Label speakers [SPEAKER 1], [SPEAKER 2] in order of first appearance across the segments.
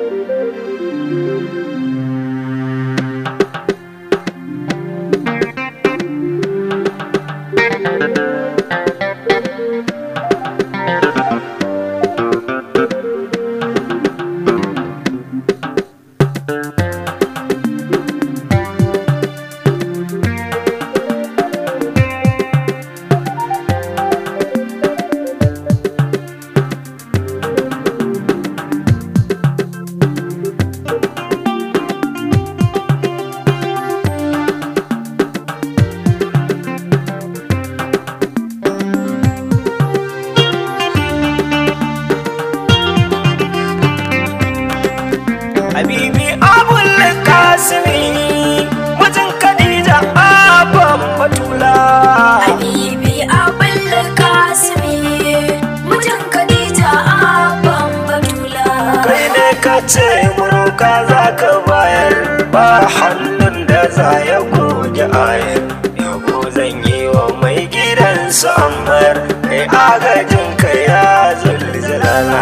[SPEAKER 1] Habibi abul kasimi mutum Khadija abban batula
[SPEAKER 2] Habibi abul kasimi mutum Khadija abban batula
[SPEAKER 1] kai ne ka ce muruka za ka bayar ba hannun da za ya goge ayar yabo zan yi wa mai gidansu ammar kai agajin ka ya zulzulala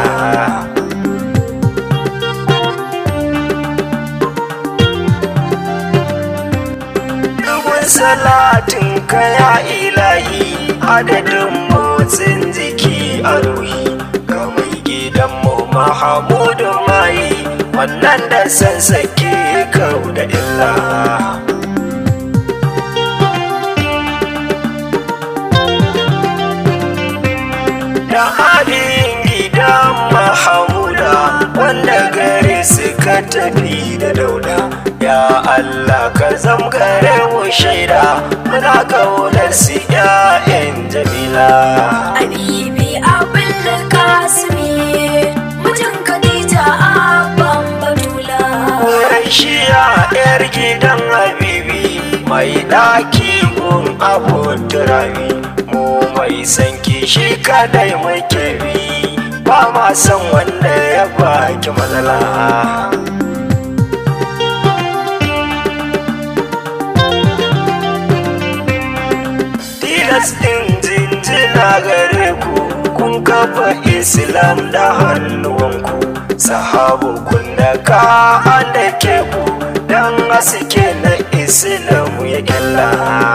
[SPEAKER 1] Dubin salatin ka ya ilahi adadin motsin jiki a ruhi ga mai gidanmu Mahamudu mai wannan da sansake kau da illa. Da halin gidan Mahamuda wanda gare suka tafi da dauda ya Allah ka zamgare mu shaida muna kaunar su ‘ya'yan jamila.
[SPEAKER 2] Habibi abul kasimi mutum Khadija abban batula
[SPEAKER 1] Wurin shiya ‘yar gidan Habibi mai ɗaki gun abu turabi mu mai san kishi kadai muke bi ba ma san wanda ya baki matsala. tilas ɗin jinjina gare ku kun kafa islam da hannuwanku sahabu kun da ka da ke ku don haske na islam ya kyalla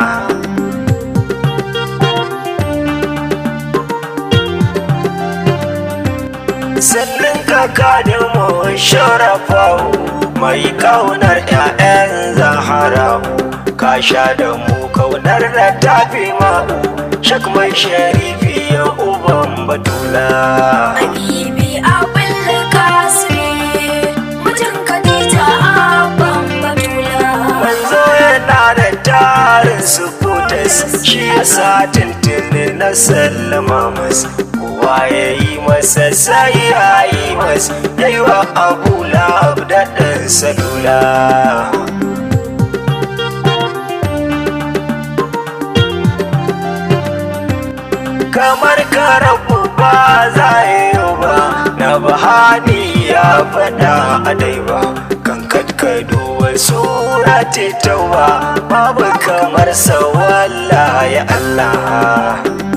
[SPEAKER 1] sannan kaka da mu sharafawo mai kaunar 'ya'yan zaharawo ka sha da mu kaunar da tafi ma'u shak mai sharifi ya uban batula
[SPEAKER 2] Habibi abul kasimi mutum Khadija abban batula
[SPEAKER 1] manzo yana da tarin sufutas shi yasa tuntuni na sallama mas kowa ya yi masa sai ya yi mas ya yi wa abu lab da ɗan salula kamar karabu ba za yi ba na bahani ya faɗa a dai ba kan katkado wasu rati tauba babu kamar sa ya Allah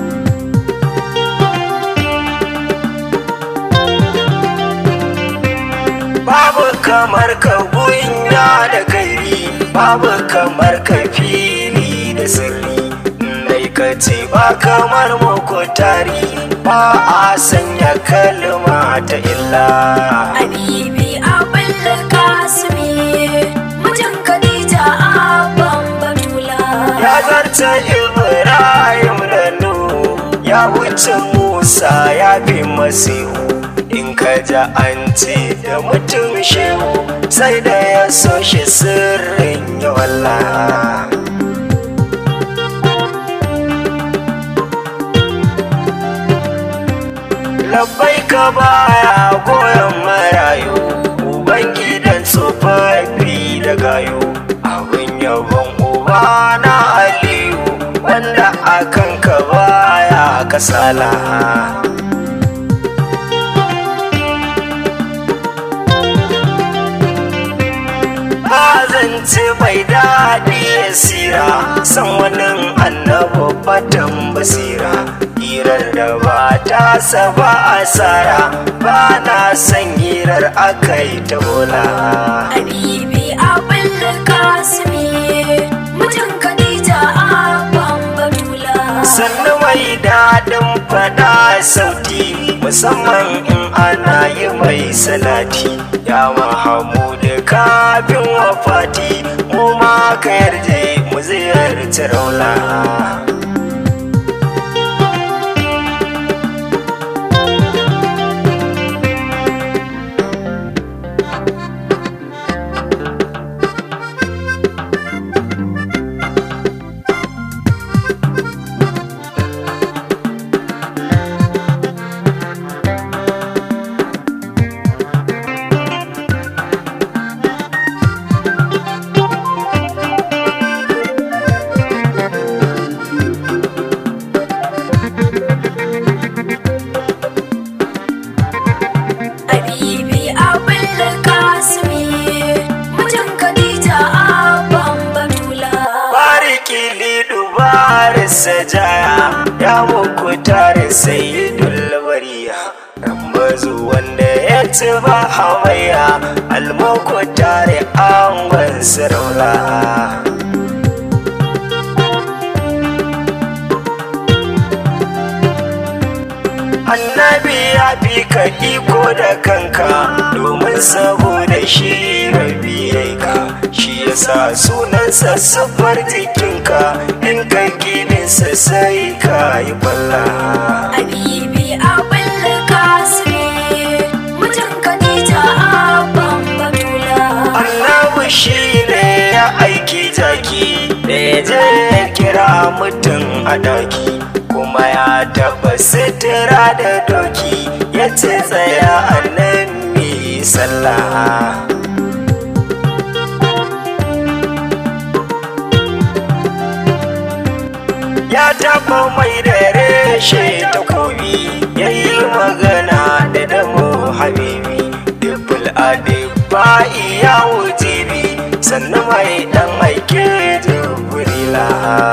[SPEAKER 1] babu kamar ka gunya da kairi babu kamar ka fili da sirri dai ka ce ba kamar tari ba a sanya kalma ta illa
[SPEAKER 2] Habibi abul kasimi mutum Khadija abban batula
[SPEAKER 1] ya zarta ibrahim da nu ya wuce musa ya fi masihu in ka ja an ce da mutum shehu sai da ya so shi sirrin ya wallah labbai ka baya goyon marayu ubangidan tsofaffi da gayo abin yabon uba na aliyu wanda akan ka baya kasala zance mai daɗi ya sira san wani annabi batan basira hirar da ba ta tasa ba asara ba na san hirar akai ta bola
[SPEAKER 2] Habibi abin kasimi mutum Khadija abban Batula.
[SPEAKER 1] sannu mai daɗin faɗa sauti musamman in ana yi mai salati ya mahamudu kafin wafati mu ma ka yarje mu ziyarci raula
[SPEAKER 2] Habibi abin kasimi mutum Khadija abban Batula.
[SPEAKER 1] bariki lidu bari sajaya ya muku tare sayyidul bariya rambazu wanda ya ci ba hamayya almuku tare angon saraula annabi ya fi ka iko da kanka domin saboda shi rabi yayi ka shi yasa sunansa sufar jikinka in ka gininsa sai ka yi balla
[SPEAKER 2] Habibi abin kasimi mutum Khadija abban Batula.
[SPEAKER 1] annabi shi ne ya aiki jaki da ya je ya kira mutum a daki kuma ya taba sitira da doki ya ce tsaya a nan mi sallah ya taba mai da reshe takobi ya yi magana da damo habibi dubul adiba iya wujibi sannan mai dan aike jibrila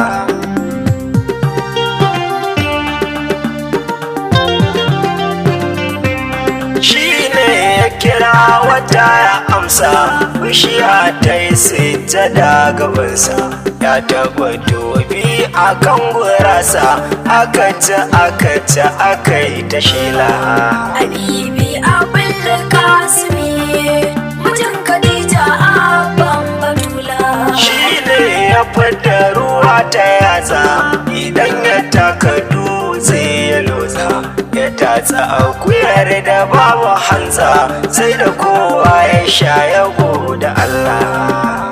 [SPEAKER 1] shi ne ya kira wata ya amsa bishiya ta yi sujjada gabansa ya taba dobi a kan gurasa aka ci aka ci aka yi ta shela
[SPEAKER 2] Habibi abin kasimi mutum Khadija abban Batula.
[SPEAKER 1] shi ne ya fita ruwa ta yatsa idan ya taka dutse ya lotsa ya tatsa akuyar da babu hantsa sai da kowa ya sha yabo da Allah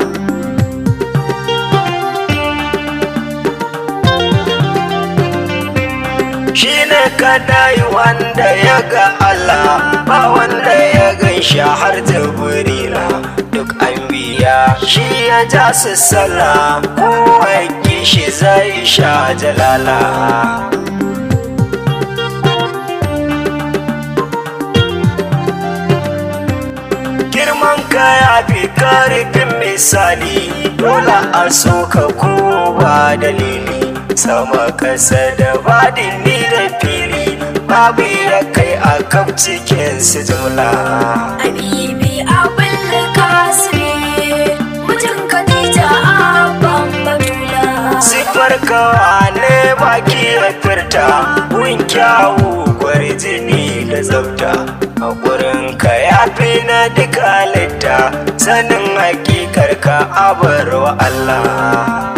[SPEAKER 1] shi ne kadai wanda ya ga Allah ba wanda ya gan shi har jibrila duk an biya shi ya ja su sallah kowa ya ki shi zai sha jalala girman ka ya fi karfin misali dole a so ka ko ba dalili sama kasa da badini da fili babu ya kai a kaf cikin su jumla
[SPEAKER 2] Habibi abin kasimi mutum Khadija abban Batula.
[SPEAKER 1] sifar kawa ne baki ya furta gun kyawu jini da tsafta a ka ya fi na duka halitta sanin hakikar ka abar wa Allah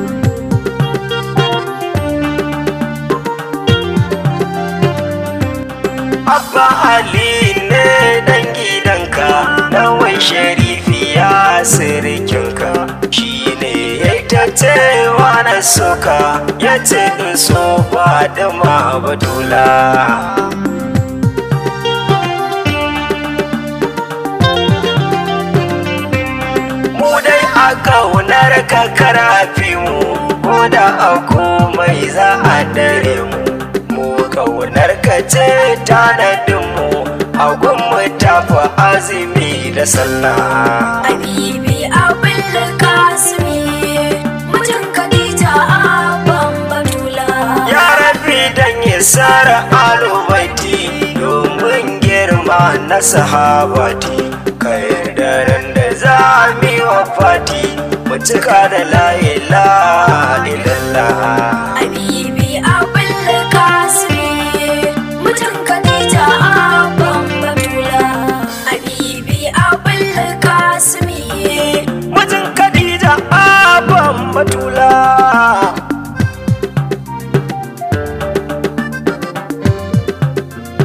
[SPEAKER 1] Abba Ali ne dan gidanka wai sharifi ya sirikinka shi ne ya ta cewa na soka ya ce in so ba da ma badula. Mu dai a kaunar ka karafi mu ko da a komai za a dare mu. Mu kaunar ka ce tanadinmu a gunmu tafi azumi da sallah.
[SPEAKER 2] Habibi abin kasimi mutum Khadija abban Batula.
[SPEAKER 1] Ya rabi dan ya sara aluba na sahabati ka yarda ran da za mu yi wa fati mu cika da la ilaha